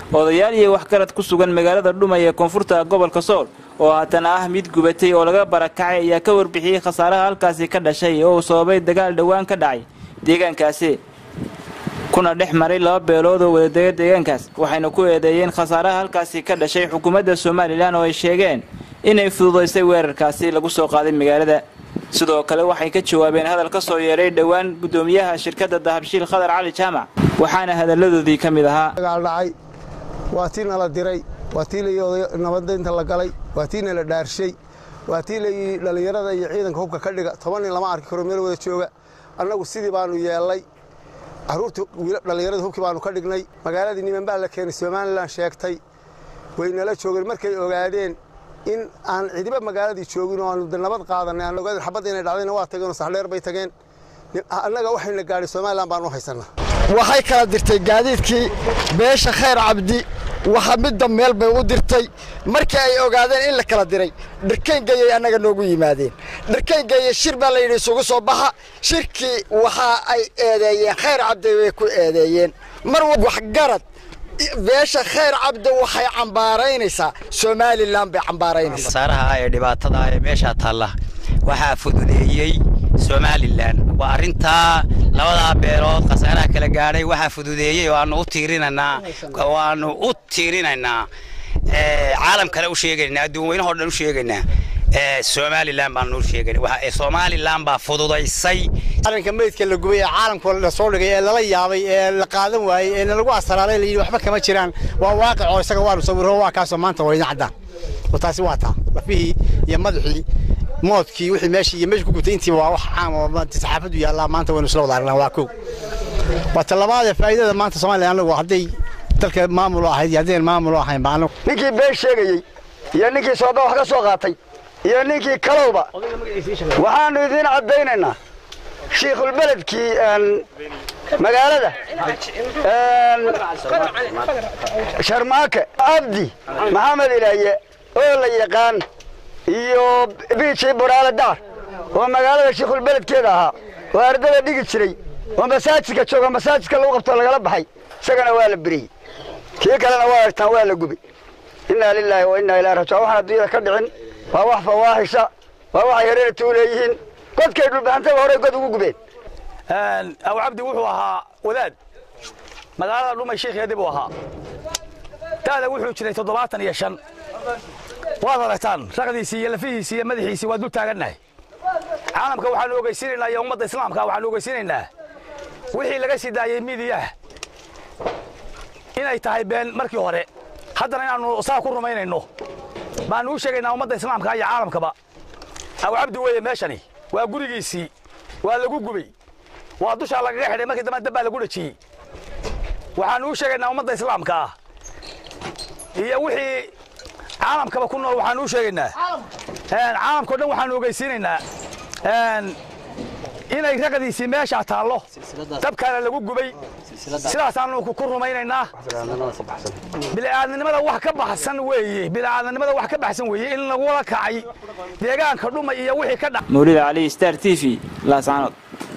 odayaal iyo waxgarad ku sugan magaalada dhumay ee koonfurta gobolka sool oo haatana ah mid gubatay oo laga barakacay ayaa ka warbixiyey khasaaraha halkaasi ka dhashay oo uu sababay dagaal dhowaan ka dhacay deegaankaasi kuna dhex maray laba beelood oo wadadega deegaankaas waxayna ku eedeeyeen khasaaraha halkaasi ka dhashay xukuumadda somalilan oo ay sheegeen inay fududaysay weerarkaasi lagu soo qaaday magaalada sidoo kale waxay ka jawaabeen hadal ka soo yeedhay dhowaan guddoomiyaha shirkadda dahabshiil khadar cali jaamac waxaana hadalladoodii ka mid ahaa dagaal dhacay waa tii nala diray waa tii la nabadaynta la galay waa tii nala dhaarshay waa tii layii dhallinyarada iyo ciidanka hubka ka dhiga toban nin lama arki karo meel wada jooga annagu sidii baanu yeellay carruurtii dhallinyarada hubkii baanu ka dhignay magaaladii niman baa la keenay somalilan sheegtay way nala joogeen markay ogaadeen in aan cidiba magaaladii joogin oo aanu nabad qaadanay aan ogaadeen xabadda inay dhacdayna waa tageen oo saxdheer bay tageen annaga waxayna gaadhay somalilan baanu u haysannaa waxay kala dirtay gaadiidkii beesha khayr cabdi waxa midda meel bay u dirtay markii ay ogaadeen in la kala diray dharkayngeeyay annaga noogu yimaadeen dharkayngeeye shir baa layidhi isugu soo baxa shirkii waxa ay eedeeyeen khayr cabdi bay ku eedeeyeen mar waxgarad beesha khayr cabdi waxay cambaaraynaysaa somalilan bay cambaaraynaysaa saaraha ee dhibaatada ee meeshaa taalla waxaa fududeeyey somalilan waa arrintaa labadaa beelood khasaaraha kala gaadhay waxaa fududeeyey oo aanu u tiirinaynaa waanu u tiirinaynaa caalam kale u sheegaynaa adduun weynahoo dhan u sheegaynaa somalilan baanu u sheegaynaa somalilan baa fududaysay arrinka meydka la gubay ee caalamka la soo dhigay ee lala yaabay ee la qaadan waayey ee lagu asaraalay la yidhi waxba kama jiraan waa waaqic oo isaga waanu sawiro waa kaasoo maanta wayna caddaan oo taasi waa taa lafihii iyo madaxii moodkii wixii meeshii iyo meesha ku gubtay intiiba waa wax caam oo saxaafadu yaallaa maanta waynu isla wada aragnaa waa kow waa talabaadee faa'iidada maanta soomaaliya anagu hadday dalka maamul ahayd iyo haddaynan maamul ahayn ba anagu ninkii been sheegayey iyo ninkii sooba wax ka soo qaatay iyo ninkii kalowba waxaannu idiin caddaynaynaa shiikhulbeledkii magaalada sharmaake abdi maxamed ilaaye oo la yaqaan iyo biijii buraale daar oo magaalada shiikhulbeledkeeda ahaa oo ardada dhigi jiray oo masaajidka jooga masaajidka lagu qabtoo lagala baxay isagana waa la beriyey kii kalena waa argtaan waa la gubay innaa lilaahi wa innaa ilaa rajica waxaan adduunyada ka dhicin waa wax fawaaxisha waa waxay hareeratu u leeyihiin godkay dhulbaxantaba horey god ugu gubeen aw cabdi wuxuu ahaa wadaad magaalada dhumay sheikheedii buu ahaa da'da wuxuu jiray toddobaatan iyo shan waad aragtaan raqdiisii iyo lafihiisii iyo madaxiisii waa dul taagannahay caalamka waxaanu ogeysiinaynaa iyo ummadda islaamka waxaanu ogeysiinaynaa wixii laga sii daayey miidiyaha inay tahay been markii hore haddana inaannu saa ku rumaynayno baannu u sheegaynaa ummadda islaamka iyo caalamkaba aw cabdi weeye meeshani waa gurigiisii waa lagu gubay waa dushaa lagaga xidhay markii dambe dabbaa lagu dhajiyey waxaannu u sheegaynaa ummadda islaamka ah iyo wixii caalamkaba ku nool waxaanu u sheegaynaa caalamkao dhan waxaanu ogeysiinaynaa inay raqdiisii meeshaa taallo dabkaana lagu gubay sidaasaanu ku rumaynaynaa bili'aadnimada wax ka baxsan weeye bili'aadnimada wax ka baxsan weeye in lagula kacay deegaanka dhuma iyo wixii ka dha mawlida cali star t v laascaanood